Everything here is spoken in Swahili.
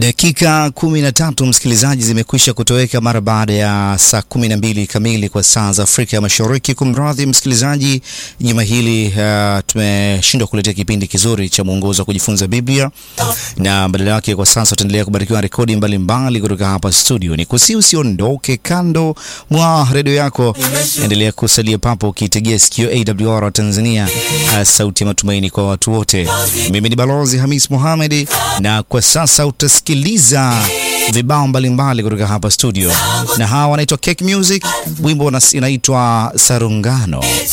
Dakika kumi na tatu msikilizaji, zimekwisha kutoweka mara baada ya saa kumi na mbili kamili kwa saa za Afrika ya Mashariki. Kumradhi msikilizaji, juma hili uh, tumeshindwa kuletea kipindi kizuri cha mwongozo wa kujifunza Biblia, na badala yake kwa sasa tutaendelea kubarikiwa rekodi mbalimbali kutoka hapa studio. Ni kusi usiondoke kando mwa redio yako, endelea kusalia papo ukitegea sikio AWR wa Tanzania, uh, sauti ya matumaini kwa watu wote. Mimi ni Balozi Hamis Mohamed, na kwa sasa utasikiliza vibao mbalimbali kutoka hapa studio, na hawa wanaitwa Cake Music, wimbo inaitwa Sarungano.